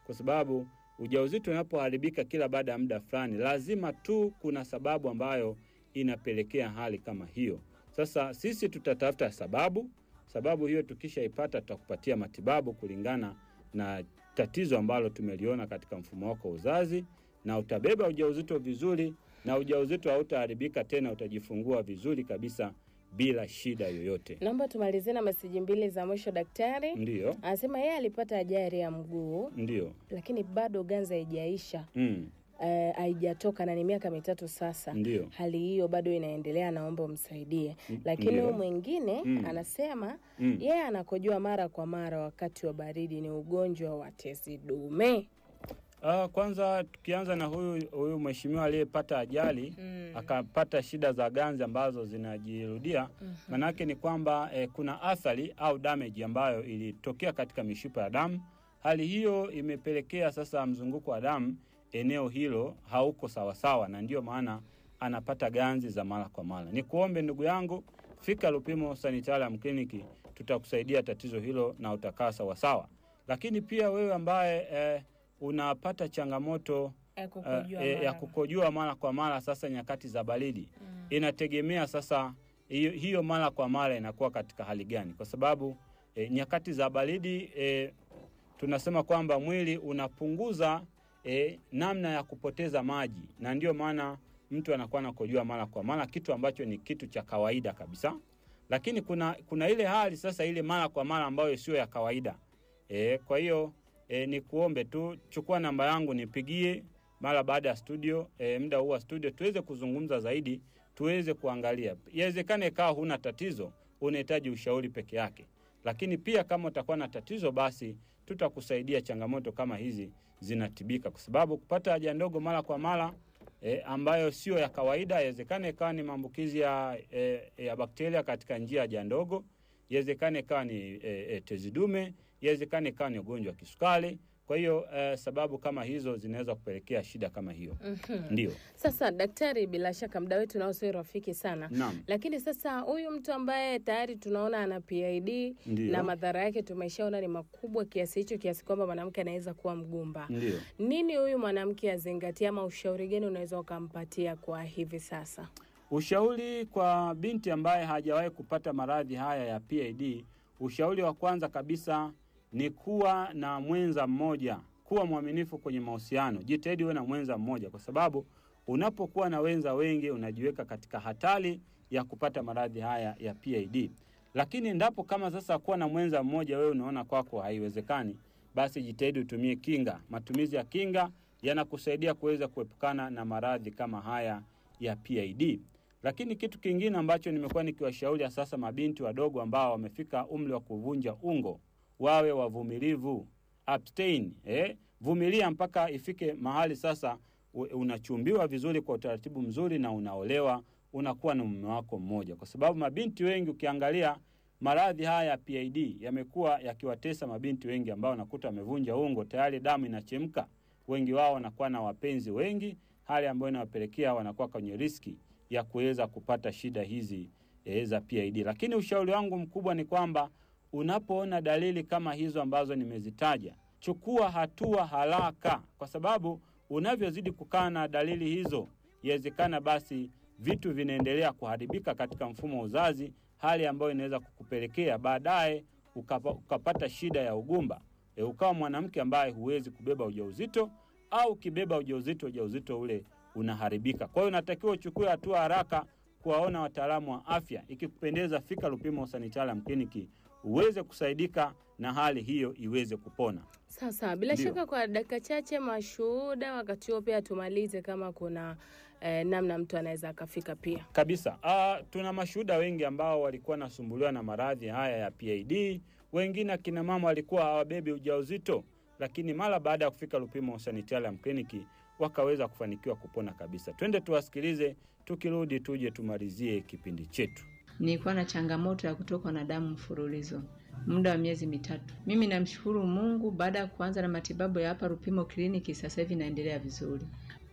kwa sababu ujauzito unapoharibika kila baada ya muda fulani, lazima tu kuna sababu ambayo inapelekea hali kama hiyo. Sasa sisi tutatafuta sababu. Sababu hiyo tukishaipata, tutakupatia matibabu kulingana na tatizo ambalo tumeliona katika mfumo wako wa uzazi, na utabeba ujauzito vizuri, na ujauzito hautaharibika tena, utajifungua vizuri kabisa bila shida yoyote. Naomba tumalizie na meseji mbili za mwisho. Daktari Ndiyo, anasema yeye alipata ajali ya mguu, ndiyo. lakini bado ganzi haijaisha, Mm, eh, haijatoka na ni miaka mitatu sasa. ndiyo. Hali hiyo bado inaendelea, naomba umsaidie. Lakini Ndiyo. huyu mwingine Mm. anasema Mm. yeye anakojoa mara kwa mara wakati wa baridi, ni ugonjwa wa tezi dume. Ah, kwanza tukianza na huyu huyu mheshimiwa aliyepata ajali akapata shida za ganzi ambazo zinajirudia, manake ni kwamba eh, kuna athari au damage ambayo ilitokea katika mishipa ya damu. Hali hiyo imepelekea sasa mzunguko wa damu eneo hilo hauko sawasawa, na ndiyo maana anapata ganzi za mara kwa mara. Ni kuombe ndugu yangu, fika Lupimo Sanitarium Kliniki, tutakusaidia tatizo hilo na utakaa sawasawa. Lakini pia wewe ambaye eh, unapata changamoto Ya eh, kukojoa eh, ya mara. kukojoa mara kwa mara, sasa nyakati za baridi inategemea sasa hiyo, hiyo mara kwa mara inakuwa katika hali gani, kwa sababu eh, nyakati za baridi eh, tunasema kwamba mwili unapunguza eh, namna ya kupoteza maji, na ndio maana mtu anakuwa anakojoa mara kwa mara, kitu ambacho ni kitu cha kawaida kabisa. Lakini kuna, kuna ile hali sasa ile mara kwa mara ambayo sio ya kawaida e, kwa hiyo e, ni kuombe tu chukua namba yangu nipigie mara baada ya studio e, muda huu wa studio tuweze kuzungumza zaidi, tuweze kuangalia. Iwezekane ikawa huna tatizo, unahitaji ushauri peke yake, lakini pia kama utakuwa na tatizo, basi tutakusaidia. Changamoto kama hizi zinatibika, kwa sababu kupata haja ndogo mara kwa mara e, ambayo sio ya kawaida, iwezekane ikawa ni maambukizi ya, e, ya bakteria katika njia ya haja ndogo, iwezekane ikawa ni e, e, tezi dume, iwezekane ikawa ni ugonjwa wa kisukari. Kwa hiyo e, sababu kama hizo zinaweza kupelekea shida kama hiyo. Ndio, Sasa daktari, bila shaka muda wetu nao sio rafiki sana, naam, lakini sasa huyu mtu ambaye tayari tunaona ana PID Ndiyo. na madhara yake tumeshaona ni makubwa kiasi hicho, kiasi kwamba mwanamke anaweza kuwa mgumba. ndio. Nini huyu mwanamke azingatie, ama ushauri gani unaweza ukampatia kwa hivi sasa? Ushauri kwa binti ambaye hajawahi kupata maradhi haya ya PID, ushauri wa kwanza kabisa ni kuwa na mwenza mmoja, kuwa mwaminifu kwenye mahusiano. Jitahidi uwe na mwenza mmoja, kwa sababu unapokuwa na wenza wengi unajiweka katika hatari ya kupata maradhi haya ya PID. Lakini endapo kama sasa kuwa na mwenza mmoja wewe unaona kwako haiwezekani, basi jitahidi utumie kinga. Matumizi ya kinga yanakusaidia kuweza kuepukana na maradhi kama haya ya PID. Lakini kitu kingine ambacho nimekuwa nikiwashauri sasa mabinti wadogo ambao wamefika umri wa kuvunja ungo, wawe wavumilivu, abstain, eh, vumilia mpaka ifike mahali sasa u- unachumbiwa vizuri kwa utaratibu mzuri na unaolewa, unakuwa na mume wako mmoja, kwa sababu mabinti wengi ukiangalia maradhi haya ya PID yamekuwa yakiwatesa mabinti wengi ambao wanakuta wamevunja ungo tayari, damu inachemka. Wengi wao wanakuwa na wapenzi wengi, hali ambayo inawapelekea wanakuwa kwenye riski ya kuweza kupata shida hizi e, za PID. Lakini ushauri wangu mkubwa ni kwamba unapoona dalili kama hizo ambazo nimezitaja, chukua hatua haraka, kwa sababu unavyozidi kukaa na dalili hizo, iwezekana basi vitu vinaendelea kuharibika katika mfumo wa uzazi, hali ambayo inaweza kukupelekea baadaye ukapa, ukapata shida ya ugumba e, ukawa mwanamke ambaye huwezi kubeba ujauzito au ukibeba ujauzito, ujauzito ule unaharibika. Kwa hiyo unatakiwa uchukue hatua haraka kuwaona wataalamu wa afya. Ikikupendeza, fika Lupimo Sanitarium Kliniki uweze kusaidika na hali hiyo iweze kupona. Sasa bila Ndio. shaka, kwa dakika chache mashuhuda, wakati huo pia tumalize kama kuna eh, namna mtu anaweza akafika pia. Kabisa. Ah, tuna mashuhuda wengi ambao walikuwa nasumbuliwa na maradhi haya ya PID. Wengine akina mama walikuwa hawabebi ujauzito, lakini mara baada ya kufika Lupimo Sanitarium Kliniki wakaweza kufanikiwa kupona kabisa. Twende tuwasikilize, tukirudi tuje tumalizie kipindi chetu. Nilikuwa na changamoto ya kutokwa na damu mfululizo muda wa miezi mitatu. Mimi namshukuru Mungu, baada ya kuanza na matibabu ya hapa Rupimo kliniki, sasa hivi naendelea vizuri.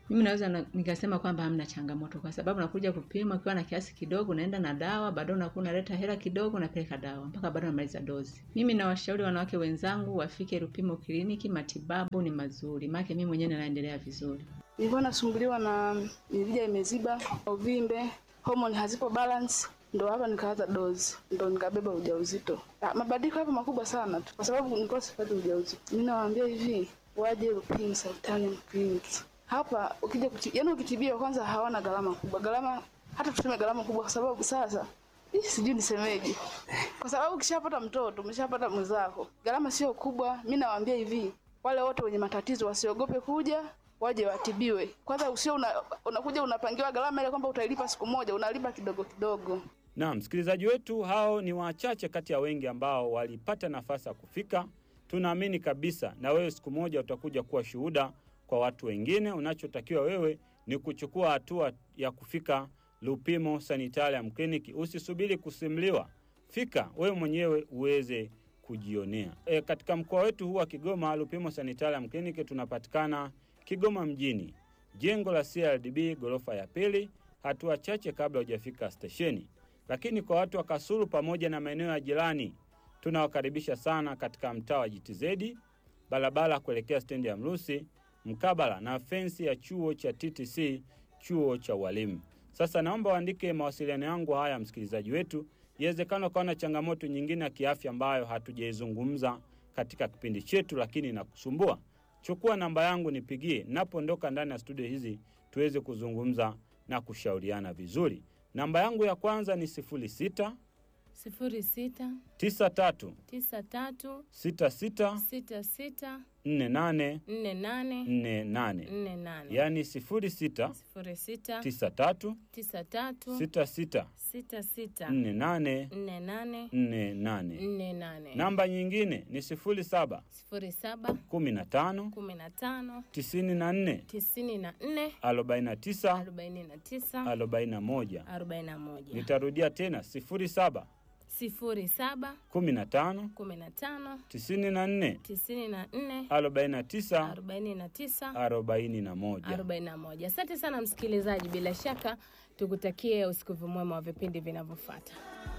mimi naweza na, nikasema kwamba hamna changamoto, kwa sababu nakuja kupima ukiwa na kiasi kidogo, unaenda na dawa, baadaye unakuwa unaleta hela kidogo, unapeleka dawa mpaka baadaye unamaliza dozi. Mimi nawashauri wanawake wenzangu wafike Lupimo kliniki, matibabu ni mazuri, maana mimi mwenyewe naendelea vizuri. Nilikuwa nasumbuliwa na mirija imeziba, uvimbe, homoni hazipo balance, ndo hapa nikaanza dozi, ndo nikabeba ujauzito. Ah, Mabadiliko hapo makubwa sana tu, kwa sababu nilikuwa sipati ujauzito. Mimi nawaambia hivi, waje Lupimo Sanitarium Clinic. Hapa ukija kuti, yani ukitibiwa kwanza hawana gharama kubwa, gharama hata tuseme gharama kubwa, kwa sababu sasa Ih, sijui nisemeje, kwa sababu ukishapata mtoto umeshapata mwenzako, gharama sio kubwa. Mi nawaambia hivi, wale wote wenye matatizo wasiogope kuja, waje watibiwe. Kwanza usio una, unakuja unapangiwa gharama ile kwamba utailipa siku moja, unalipa kidogo kidogo. Na msikilizaji wetu, hao ni wachache kati ya wengi ambao walipata nafasi ya kufika. Tunaamini kabisa na wewe siku moja utakuja kuwa shuhuda kwa watu wengine. Unachotakiwa wewe ni kuchukua hatua ya kufika Lupimo Sanitarium Clinic. Usisubiri kusimuliwa, fika wewe mwenyewe uweze kujionea. E, katika mkoa wetu huu wa Kigoma, Lupimo Sanitarium Clinic tunapatikana Kigoma mjini, jengo la CRDB ghorofa ya pili, hatua chache kabla hujafika stesheni. Lakini kwa watu wa Kasulu pamoja na maeneo ya jirani, tunawakaribisha sana katika mtaa wa JTZ, barabara kuelekea stendi ya Mrusi, mkabala na fensi ya chuo cha TTC, chuo cha walimu. Sasa naomba uandike mawasiliano yangu haya, msikilizaji wetu, iwezekana ukawa na changamoto nyingine ya kiafya ambayo hatujaizungumza katika kipindi chetu, lakini inakusumbua. Chukua namba yangu, nipigie napoondoka ndani ya studio hizi, tuweze kuzungumza na kushauriana vizuri. Namba yangu ya kwanza ni sifuri sita sifuri sita tisa tatu tisa tatu sita sita sita sita nne nane nne nane nne nane nne nane yaani sifuri sita sifuri sita tisa tatu tisa tatu sita sita sita sita nne nane nne nane nne nane. nne nane Namba nyingine ni sifuri saba sifuri saba kumi na tano kumi na tano tisini na nne tisini na nne arobaini na tisa arobaini na tisa arobaini na moja. arobaini na moja Nitarudia tena sifuri saba sifuri saba kumi na tano kumi na tano tisini na nne tisini na nne arobaini na tisa arobaini na tisa arobaini na moja. arobaini na moja. Asante sana msikilizaji, bila shaka tukutakie usikivu mwema wa vipindi vinavyofuata.